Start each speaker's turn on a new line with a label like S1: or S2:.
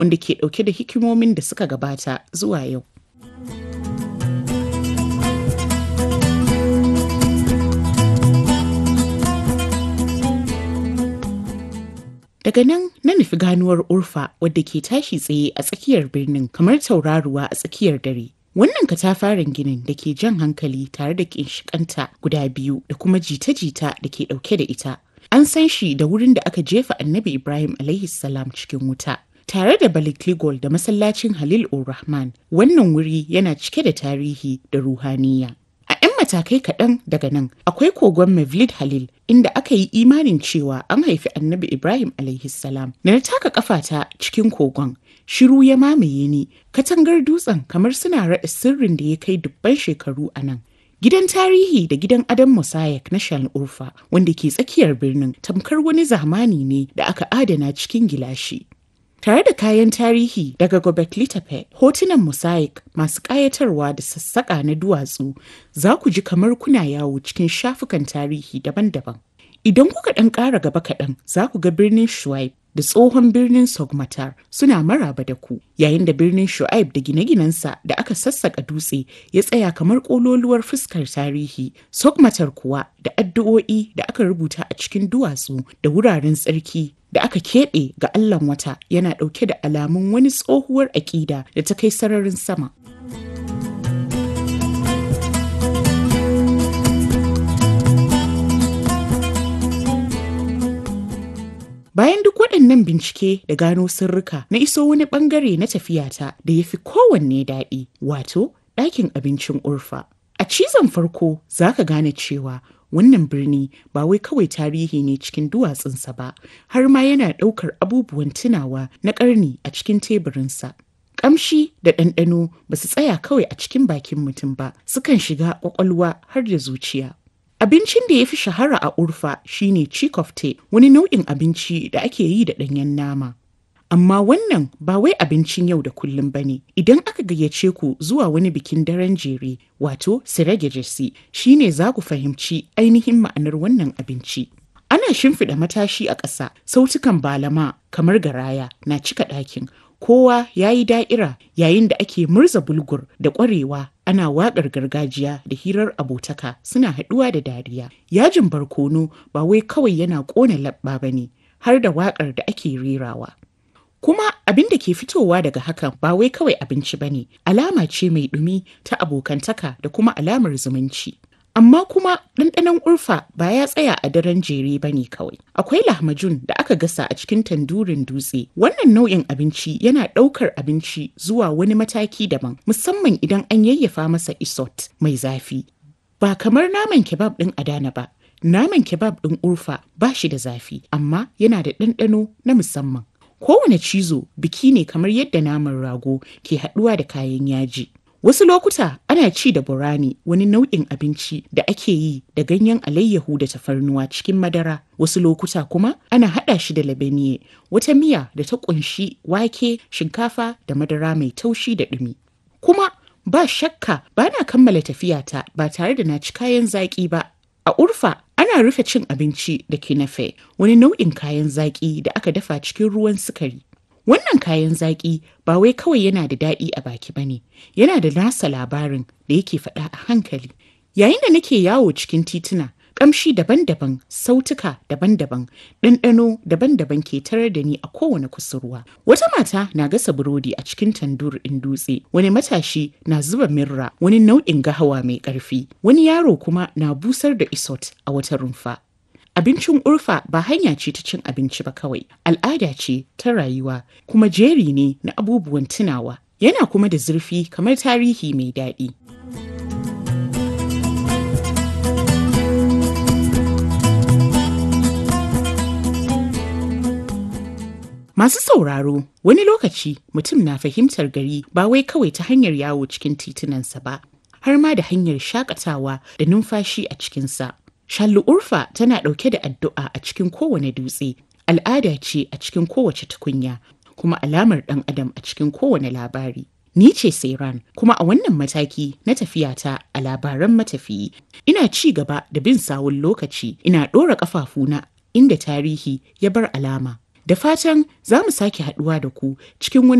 S1: wanda ke ɗauke da hikimomin da suka gabata zuwa yau. Daga nan na nufi ganuwar Urfa wadda ke tashi tsaye a tsakiyar birnin kamar tauraruwa a tsakiyar dare. Wannan katafaren ginin da ke jan hankali tare da kinshikanta guda biyu da kuma jita-jita da ke ɗauke da ita. An san shi da wurin da aka jefa annabi Ibrahim alaihi salam cikin wuta. Tare da Balikligol da masallacin Halil Rahman, wannan wuri yana cike da tarihi da ruhaniya. A 'yan matakai kaɗan daga nan akwai kogon Mevlid Halil inda aka yi imanin cewa an haifi annabi Ibrahim alaihi salam. Da na taka kafata cikin kogon, shiru ya mamaye ni, katangar dutsen kamar suna raɗa sirrin da ya kai dubban shekaru a nan. Gidan tarihi da gidan Adam Mosaic na Shan Urfa wanda ke tsakiyar birnin tamkar wani zamani ne da aka adana cikin gilashi. Tare da kayan tarihi daga Gobekli Tepe, hotunan mosaic masu ƙayatarwa da sassaƙa na duwatsu za ku ji kamar kuna yawo cikin shafukan tarihi daban-daban. Idan kuka ɗan ƙara gaba kaɗan za ku ga birnin Shuaib da tsohon birnin Sogmatar suna maraba da ku, yayin da birnin Shu'aib da gine-ginensa da aka sassaƙa dutse ya tsaya kamar ƙololuwar fuskar tarihi, Sogmatar kuwa da addu'o'i da aka rubuta a cikin duwatsu da wuraren tsarki da aka keɓe ga Allahn wata yana ɗauke da alamun wani tsohuwar aƙida da ta kai sararin sama. Bayan duk waɗannan bincike da gano sirrika na iso wani ɓangare na tafiyata da ya fi kowanne daɗi, wato ɗakin abincin Urfa. A cizon farko za ka gane cewa wannan birni ba wai kawai tarihi ne cikin duwatsunsa ba, har ma yana ɗaukar abubuwan tunawa na ƙarni a cikin teburinsa. Ƙamshi da ɗanɗano ba su tsaya kawai a cikin bakin mutum ba, sukan shiga ƙwaƙwalwa har da zuciya. Abincin da ya fi shahara a Urfa shine chikofte, wani nau'in abinci da ake yi da ɗanyen nama. Amma wannan ba wai abincin yau da kullum ba ne. Idan aka gayyace ku zuwa wani bikin daren jere, wato Siregejesi, shine za ku fahimci ainihin ma'anar wannan abinci. Ana shimfiɗa matashi a ƙasa, sautukan balama kamar garaya na cika ɗakin. Kowa ya yi da'ira yayin da ake murza bulgur da ƙwarewa ana waƙar gargajiya da hirar abotaka suna haɗuwa da dariya. Yajin barkono ba wai kawai yana ƙona labba ba ne, har da waƙar da ake rerawa. Kuma abin da ke fitowa daga hakan ba wai kawai abinci ba ne, alama ce mai ɗumi ta abokantaka da kuma alamar zumunci. Amma kuma ɗanɗanon urfa ba ya tsaya a daren jere ba ne kawai. Akwai lahmajun da aka gasa a cikin tandurin dutse. Wannan nau'in abinci yana ɗaukar abinci zuwa wani mataki daban, musamman idan an yayyafa masa isot mai zafi. Ba kamar naman kebab ɗin Adana ba. Naman kebab ɗin urfa ba shi da zafi, amma yana da ɗanɗano na musamman. Kowane cizo biki ne kamar yadda naman rago ke haɗuwa da kayan yaji. Wasu lokuta ana ci da burani wani nau'in abinci da ake yi da ganyen alayyahu da tafarnuwa cikin madara. Wasu lokuta kuma ana haɗa shi da labeniye wata miya da ta ƙunshi wake, shinkafa da madara mai taushi da ɗumi. Kuma ba shakka ba na kammala tafiyata ba tare da na ci kayan zaƙi ba. A Urfa ana rufe cin abinci da kinafe wani nau'in kayan zaƙi da aka dafa cikin ruwan sukari. Wannan kayan zaƙi ba wai kawai yana da daɗi a baki ba ne, yana da nasa labarin da yake faɗa a hankali. Yayin da nake yawo cikin tituna, ƙamshi daban-daban, sautuka daban-daban, ɗanɗano daban-daban ke tarar da ni a kowane kusurwa. Wata mata na gasa burodi a cikin tandur ɗin dutse, wani matashi na zuba mirra, wani nau'in gahawa mai ƙarfi, wani yaro kuma na busar da isot a wata rumfa. Abincin urfa ba hanya ce ta cin abinci ba kawai, al'ada ce ta rayuwa kuma jeri ne na abubuwan tunawa. Yana kuma da zurfi kamar tarihi mai daɗi. Masu sauraro, wani lokaci mutum na fahimtar gari ba wai kawai ta hanyar yawo cikin titunansa ba, har ma da hanyar shakatawa da numfashi a cikinsa. Shallu Urfa tana ɗauke da addu'a a cikin kowane dutse, al'ada ce a cikin kowace tukunya, kuma alamar ɗan adam a cikin kowane labari. Ni ce Sairan, kuma a wannan mataki na tafiyata a labaran matafiyi, ina ci gaba da bin sawun lokaci, ina ɗora ƙafafuna inda tarihi ya bar alama. Da fatan za mu sake haɗuwa da ku cikin wani